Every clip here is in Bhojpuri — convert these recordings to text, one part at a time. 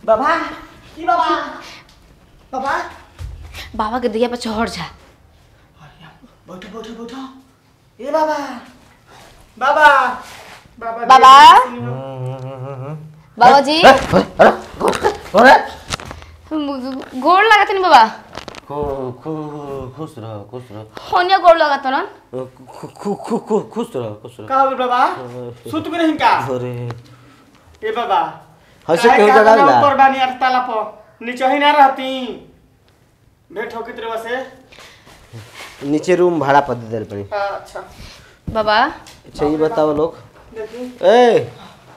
बाबा की बाबा बाबा बाबा के दिया पर चढ़ जा अरे, बैठो बैठो बैठो ए बाबा बाबा बाबा बाबा जी, बाबा जी अरे अरे गोड़ लागत नहीं बाबा खु- खु- खुश रह खुश रह होनिया गोड़ लागत न खु- खु- खु- खु- खुश रह खुश रह का हो गइल बाबा सुत भी नहीं का अरे ए बाबा हंसे काहे केहू का जगह ना ला ऊपर बानी यार ताला पर नीचे ही ना रहती भेंट हो कितने बसे नीचे रूम भाड़ा पर दे देल पड़ी अच्छा बाबा अच्छा ये बताओ लोग देखी ए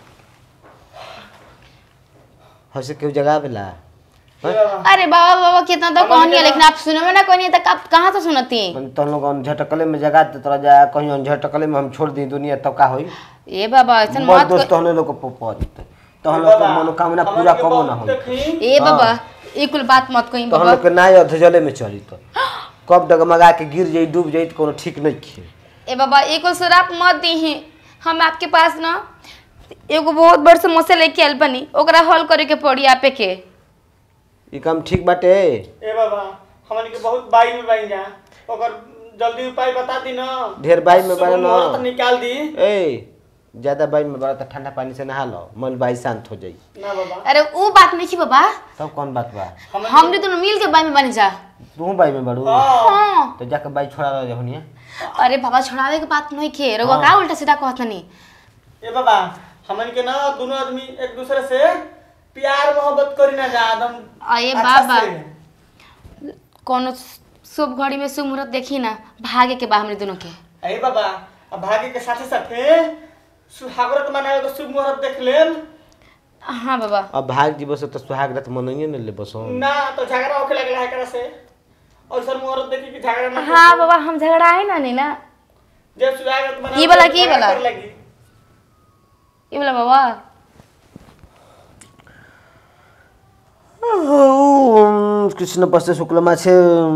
हंसे केहू जगह पे ला ए बाबा अरे बाबा बाबा कितना तो कहानी है लेकिन आप सुनो में ना कहानी तो आप कहाँ से सुनती तो हम लोग झटकले में जगह दे तोरा जा कहीं झटकले में हम छोड़ दी दुनिया तब का होई ए बाबा ऐसा बस मत दोस्त कर- हमने लोग को पहुंच तो हम लोग को मनोकामना पूरा कबो ना होई देखी ए बाबा ये कुल बात मत कहीं तो हम बाबा लोग के नाय अधजले में चली तो कब डगमगा के गिर जाई डूब जाई तो कोनो ठीक नहीं खे ए बाबा एक कुल शराब मत दी हम आपके पास ना एगो बहुत बड़ समस्या लेके आयल बनी ओकरा हल करे के पड़ी आपे के ई काम ठीक बाटे ए बाबा हमन के बहुत बाई में बाई जा ओकर जल्दी उपाय बता दी ना ढेर बाई में शुभ बड़ा ना। मुहूर्त निकाल दी ए ज्यादा बाई में बड़ा तो ठंडा पानी से नहा लो मन बाई शांत हो जाई ना बाबा अरे वो बात नहीं थी बाबा तब कौन बात बा हमन हमने दोनों मिल के बाई में बनी जा तू बाई में बड़ू हाँ हाँ तो जाके बाई छोड़ा रह होनिया अरे बाबा छोड़ावे के बात नहीं खे रउआ का उल्टा सीधा कहत नहीं ए बाबा हमन के ना दोनों आदमी एक दूसरे से प्यार मोहब्बत करी ना जा एकदम अरे अच्छा बाबा से। कोनो शुभ घड़ी में शुभ मुहूर्त देखी ना भागे के बा हमने दोनों के ए बाबा अब भाग्य के साथे साथे सुहागरत मनावे के शुभ मुहूर्त देख लेम हाँ बाबा अब भाग जीव से तो सुहाग रात मनइए न ले बसो ना तो झगड़ा होके लगला है एकरा से और सर मुहूर्त देखी कि झगड़ा ना हाँ बाबा हम झगड़ा है ना नहीं ना जब सुहागरत मनावे ई वाला तो की झगड़ा वाला? करे लगी ये बोला बाबा कृष्ण पश्च शुक्ल माछे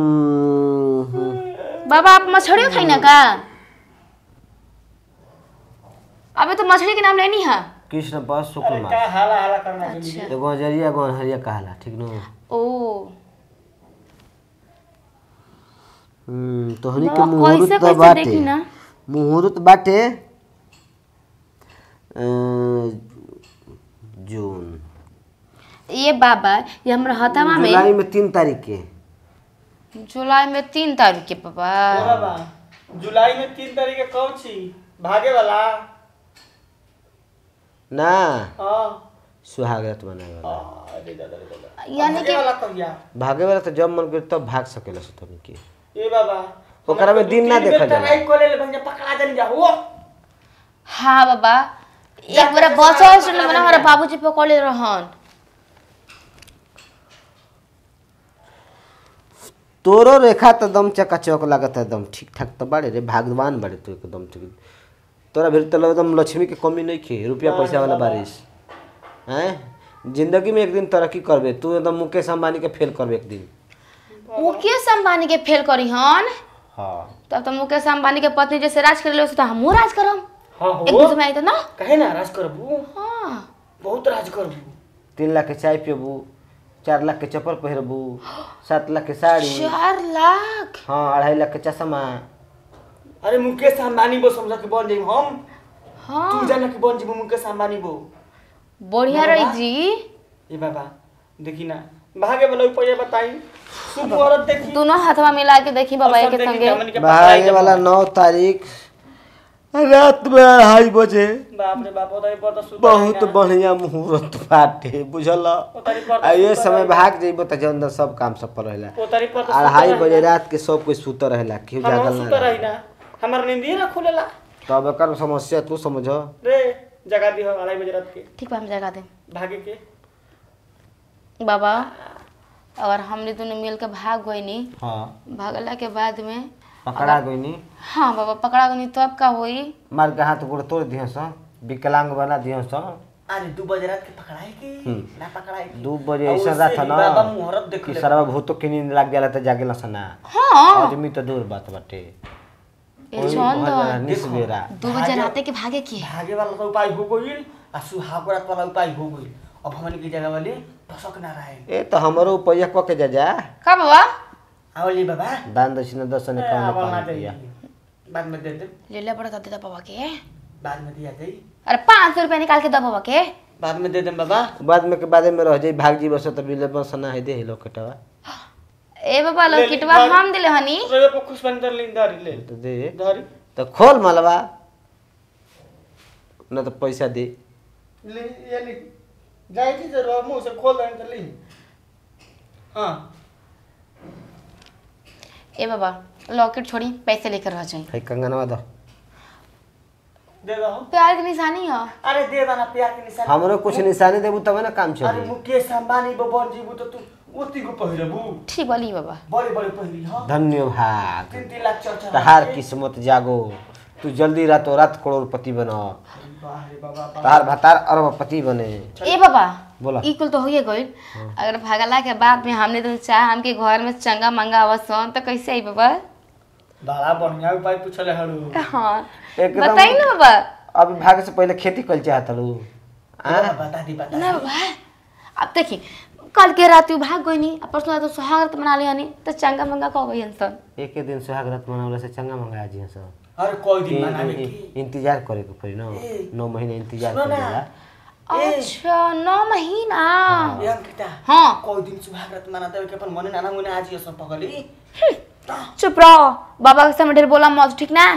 बाबा आप मछलियों खाई ना का अबे तो मछली के नाम लेनी है कृष्ण पश्च शुक्ल अरे माछ का हाला हाला करना चाहिए अच्छा एगो हजरिया एगो हरिया कहला ठीक न ओ हम्म तोहनी के बाबा, मुहूर्त कैसे तो कैसे बाटे देखी ना? मुहूर्त बाटे अ, जून ये बाबा ये हमरा हतामा में जुलाई में तीन तारीख के जुलाई में तीन तारीख के पापा ए बाबा जुलाई में तीन तारीख के कौन छी भागे वाला ना हाँ सुहागरात मनाए वाला अरे दादा रे दादा यानी भागे कि वाला कहिया भागे वाला तो जब मन करे तब भाग सकेला सो तभी के ए बाबा ओकरा में दिन ना देखल जाला। ट्राई करे ले भंजा पकड़ा जानी जा हो हाँ बाबा जा, एक बार जा, बस जा, और जा, सुन जा, मना जा। हमारा बाबूजी पकड़े रहन तोरो रेखा तो दम चकाचौक लागत है एकदम ठीक ठाक तो बाड़े रे भगवान बाड़े तो एकदम ठीक तोरा भीतर तो एकदम लक्ष्मी के कमी नहीं खे रुपया पैसा वाला बारिश हैं जिंदगी में एक दिन तरक्की करबे तू एकदम मुकेश अंबानी के फेल करबे एक दिन मुकेश अंबानी के फेल करी हन हाँ तब तो मुकेश अंबानी के पत्नी जैसे राज कर ले तो हमहू राज करम हाँ एक हो दूसरे में आई तो ना कहे ना राज करबू हाँ बहुत राज करबू तीन लाख के चाय पियबू चार लाख के चप्पल पहिरबू सात लाख के साड़ी चार लाख हाँ अढ़ाई लाख के चश्मा अरे मुकेश अंबानी बो समझ के बन जाई हम तू हाँ जाना कि बन जीबू मुकेश अंबानी बो बढ़िया रही जी ए बाबा देखी ना भागे वाला उपाय बताई शुभ मुहूर्त देखी दोनों हाथवा मिला के देखी बाबा और सब के देखी संगे कि हमन के पकड़ाई भागे जब वाला हो। नौ तारीख रात में अढ़ाई बजे बाप रे बाप ओदाई पर तो सुत बहुत बढ़िया मुहूर्त बाटे बुझल ओतारी पर आ ये समय भाग जइबो त अंदर सब काम सफल रहेला ओतारी पर तो अढ़ाई बजे रात के सब कोई सुत रहेला केहू हम जागल सुत ना रही रहे। ना हमार नींद ना खुलेला तब एकर समस्या तू समझ रे जगा दी हो अढ़ाई बजे रात के ठीक बा हम जगा दे भागे के बाबा अगर हमने दोनों मिल के भाग गईनी हाँ भागला के बाद में पकड़ा गईनी हाँ बाबा पकड़ा गईनी तब का होई मार के हाथ गोड़ तोड़ दिहं स विकलांग बना दिहं स अरे दू बजे रात के पकड़ाई के हम्म। ना पकड़ाई के दू बजे और ऐसा उससे रात है ना बाबा मुहूर्त देख कि ले सरवा भूतों की नींद लग जाला त जागेला सना हाँ आदमी तो दूर बात बाटे ये छोन दो निसबेरा दो बजे राते के भागे की भागे वाला तो उपाय हो गइल आ सुहाग रात वाला उपाय हो गइल अब हमन की जगह वाली टसक ना रहे ए तो हमरो पैसा क के जा जा का बाबा आवली बाबा दान दक्षिणा दर्शन ए, काम अब हम आ कर जाइए। बाद में दे दे ले ले पड़ा देता बाबा के बाद में दिया दे अरे पाँच सौ रुपया निकाल के दो बाबा के बाद में दे दे बाबा बाद में के बादे में रह जाई भाग जी बस तो बिले बसना है दे लो कटवा ए बाबा ले ली, लॉकेटवा धर। हम दिले हनी रे को खुश बन कर लिंदा ले तो दे धरी तो खोल मलबा न तो पैसा दे ले ये ले जाए थी जरूर मुंह से खोल दें कर ली हाँ ए बाबा लॉकेट छोड़ी पैसे लेकर आ जाए है कंगनवा दो दे दो प्यार की निशानी है अरे दे दो ना प्यार के निशान हमरो कुछ निशानी देबू तब ना काम अरे चली मुकेश अंबानी बन जीबू तो तू ओती को पहिरबू ठीक बोली बाबा बड़े बड़े पहिरी हाँ धन्यवाद तीन तीन लाख चार चार तहार किस्मत जागो तू जल्दी रातों रात करोड़पति बनो बाहरे बाबा बाबा तहार भतार अरबपति बने ए बाबा बोला। ई कुल तो हो गई अगर भागला के बाद में हमने तो चाह हमके घर में चंगा मंगा आवसन तो कैसे आई बाबा बड़ा बढ़िया उपाय पूछले हरु हाँ एकदम- बताई ना बाबा अभी भाग से पहले खेती कल चाहत लू बता दी बता ना बाबा अब देखी कल के रात भाग गई नहीं परसों रात सुहागरत मना ली हनी तो चंगा मंगा कह गई हंसन एक दिन सुहाग रात मनावला से चंगा मंगा जी सब अरे कोई दिन इन- मनावे इन- की इंतजार करे के पड़ी ना ए, नौ महीने इंतजार सुनो करे ना। ला ए। अच्छा नौ महीना ये अंकिता हाँ कोई दिन सुहागरात मनाते हुए के अपन मने नाना मुने आज ये सब पगली चुप रहो बाबा के सामने ढेर बोला मत ठीक ना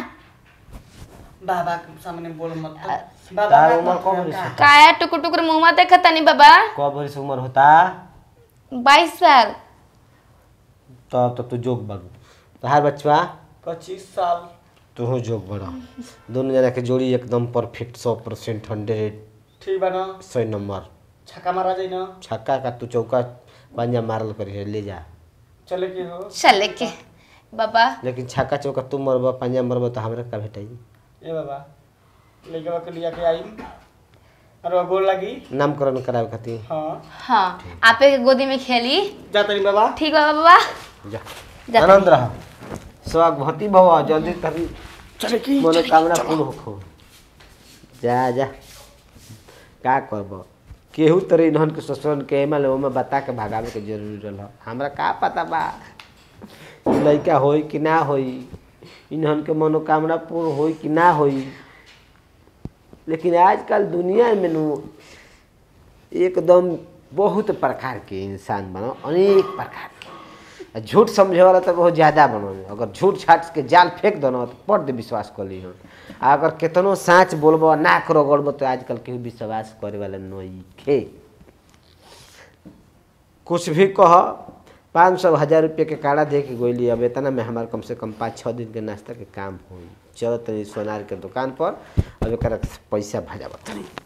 बाबा के सामने बोल मत तो। तार बाबा उम्र मत कब का- बरिस है? काया टुकुर टुकुर मुंह में देखा तनी बाबा कब बरिस उम्र होता बाईस साल तब तो तू जोग बन तहार बचवा पच्चीस साल तू जोग बड़ा दोनों जना के जोड़ी एकदम परफेक्ट सौ परसेंट हंड्रेड ठीक बा ना सौ नंबर छक्का मारा जाए ना छक्का का तू चौका पंजा मारल करी ले जा चले के हो चले के बाबा लेकिन छक्का चौका तू मरबा पंजा मरबा तो हमरा का भेटाई ए बाबा लेके के लिया के आई अरे गोल लगी नामकरण करावे खातिर हाँ हाँ आपे के गोदी में खेली जा तनी बाबा ठीक बा बाबा जा जा आनंद रह स्वागभती भव जल्दी करी चले की मनोकामना पूर्ण होखो जा जा का करब केहू तरह इन्हन के ससुरन के एमा ले ओमे बता के भगावे के जरूरी रहल हमरा का पता बा लइका होई कि ना होई इन्हन के मनोकामना पूर्ण होई कि ना होई लेकिन आजकल दुनिया में नु एकदम बहुत प्रकार के इंसान बनो अनेक प्रकार के आ झूठ समझे वाला तो बहुत ज्यादा बनो अगर झूठ छाट के जाल फेंक दो ना तो पट दे विश्वास कर ली आ अगर केतनो साँच बोलबो नाक रगड़बो तो आजकल केहू विश्वास करे वाला नहीं खे कुछ भी कह पाँच सौ हजार रुपये के काढ़ा दे के गोली अब इतना में हमारे कम से कम पाँच छः दिन के नाश्ता के काम होई चलो तनी सोनार के दुकान पर अब एक पैसा भजा तनी